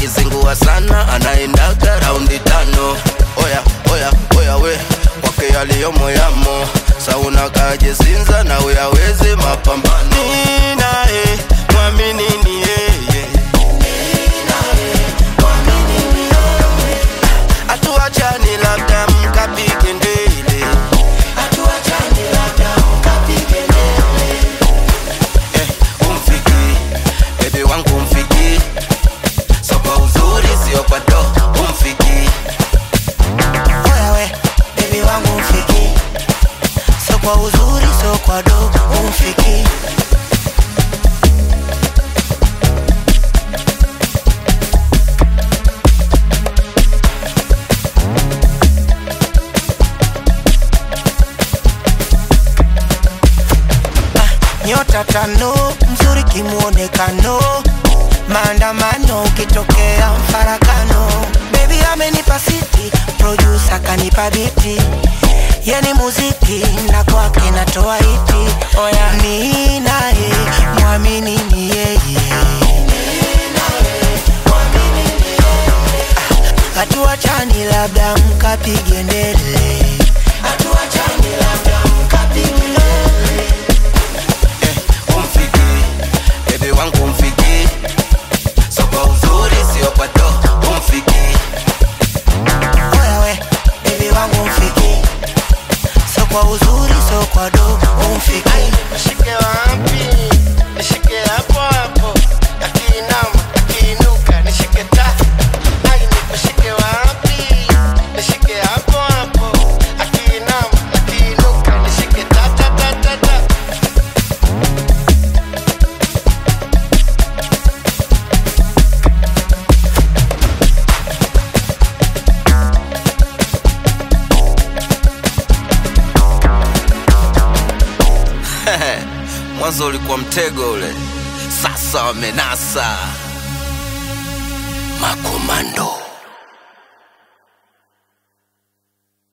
akizingua sana anaendaga raundi tano oya oya oya we kwake yaliyomo yamo sauna kajesinza na uyawezi mapambano ninae mwamini ni yeye hatuachani labda mkapige ndele eh, umfiki bebi wangu umfiki so kwa uzuri sio kwa do umfiki Oya we, baby wangu mfiki So kwa uzuri, so kwa do umfiki Ah, Nyota tano, mzuri kimuonekano maandamano ukitokea mfarakano bebi amenipa siti produsa kanipa biti yani muziki na kwake natoa iti oya ni naye mwamini ni yeye Ah, hatuachani labda mkapige ndele eh, umfiki bebi wangu umfiki so kwa uzuri sio kwa do umfiki Oya we, baby wangu mfiki So kwa uzuri, so kwa do umfiki Nishike wapi? Nishike hapo hapo. Akiinama, akiinuka, nishike ta. Ai, nikushike wapi? Nishike hapo hapo. Akiinama, akiinuka, nishike ta ta ta ta ta. mwanzo ulikuwa mtego ule sasa wamenasa makomando